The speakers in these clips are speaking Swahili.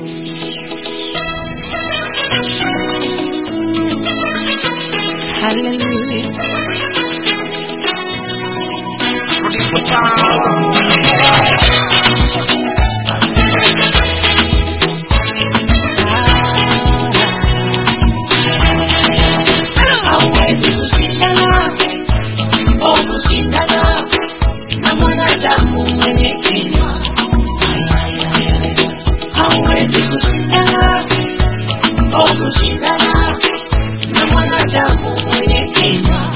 Hallelujah. hauwezi kushindana au kushindana na mwanadamu mwenye kinywa. Hauwezi kushindana au kushindana na mwanadamu mwenye kinywa.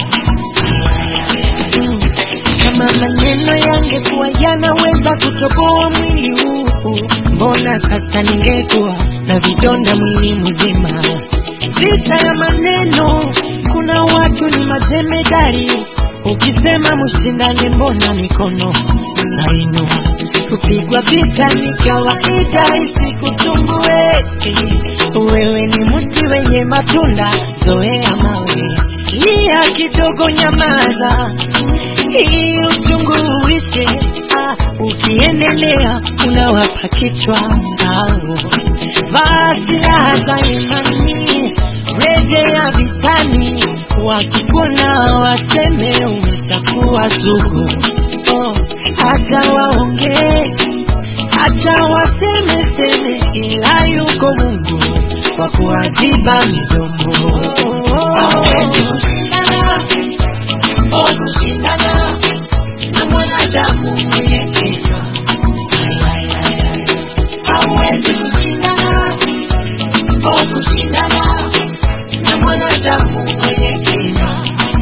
Kama maneno yangekuwa yanaweza kutoboa mwili huu, mbona sasa ningekuwa na vidonda mwili mzima? Vita ya maneno, kuna watu ni majemedari. Ukisema mshindane, mbona mikono nainua? Kupigwa vita ni kawaida, isikusumbue. Wewe ni mti wenye matunda, zoea mawe. Lia kidogo, nyamaza hii uchungu uishe. Ah, ukiendelea unawapa kichwa au vaa silaha za imani, rejea vitani, wakikuona waseme umeshakuwa sugu. Oh, acha waongee, acha waseme seme, ila yuko Mungu kwa kuadhiba midomo. Hauwezi kushindana au kushindana na mwanadamu mwenye kinywa. Hauwezi kushindana au kushindana na mwanadamu mwenye kinywa.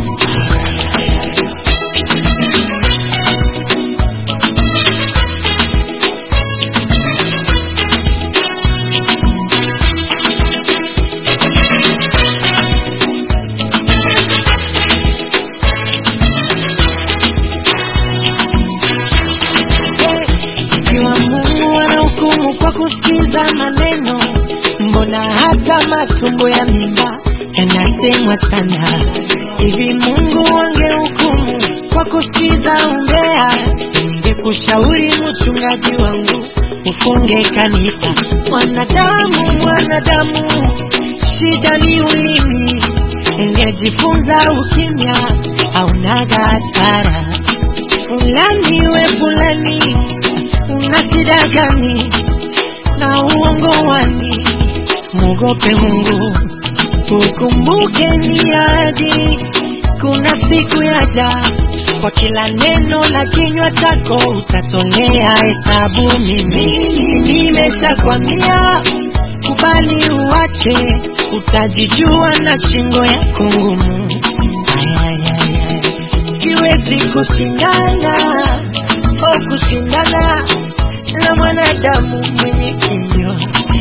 Ikiwa Mungu anahukumu kwa kusikiza maneno, mbona hata matumbo ya mimba yanasemwa sana? Hivi Mungu angehukumu kwa kusikiza umbea, ningekushauri mchungaji wangu ufunge kanisa. Mwanadamu, mwanadamu, shida ni ulimi. Ungejifunza ukimya, haunaga hasara fulani we fulani, una shida gani na uongo wani? Mwogope Mungu, ukumbuke ni ahadi, kuna siku yaja kwa kila neno la kinywa chako utatolea hesabu. Mimi nimeshakwambia, kubali uache, utajijua na shingo yako ngumu. Ay, ay, ay, ay siwezi kushindana au kushindana na mwanadamu mwenye kinywa.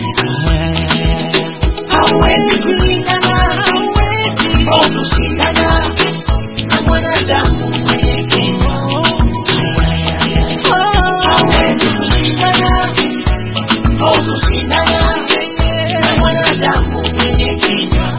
Hauwezi kushindana au kushindana na mwanadamu mwenye kinywa. Hauwezi kushindana au kushindana na mwanadamu mwenye kinywa.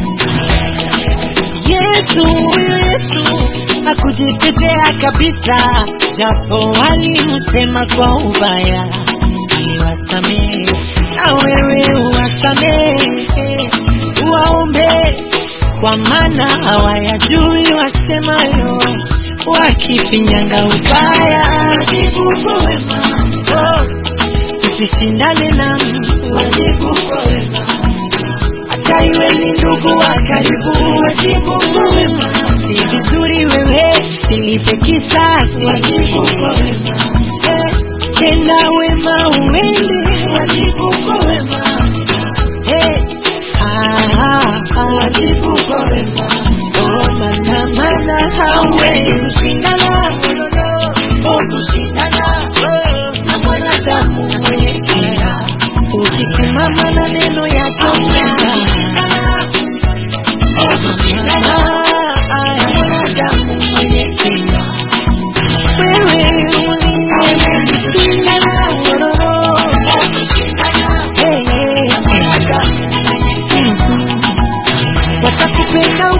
Yesu, huyu Yesu hakujitetea kabisa, japo walimsema kwa ubaya, aliwasamehe na wewe uwasamehe, uwaombe kwa maana hawayajui wasemayo, wakifinyanga ubaya. Wajibu kwa wema, Oh, usishindane na mtu, wajibu kwa wema, hata iwe ni ndugu wa karibu, wajibu kwa wema, si vizuri wewe silipe kisasi. wajibu kwa wema, Eh, tenda wema uende, wajibu kwa wema, Eh, ah, ah, ah. wajibu kwa wema. Oh, mana mana hauwezi kushindana au kushindana na mwanadamu mwenye kinywa. ukisimama na neno yake Au kushindana na mwanadamu mwenye kinywa. wewe uliyeshindana Au kushindana Eh, eh, na mwanadamu mwenye kinywa. watakupenda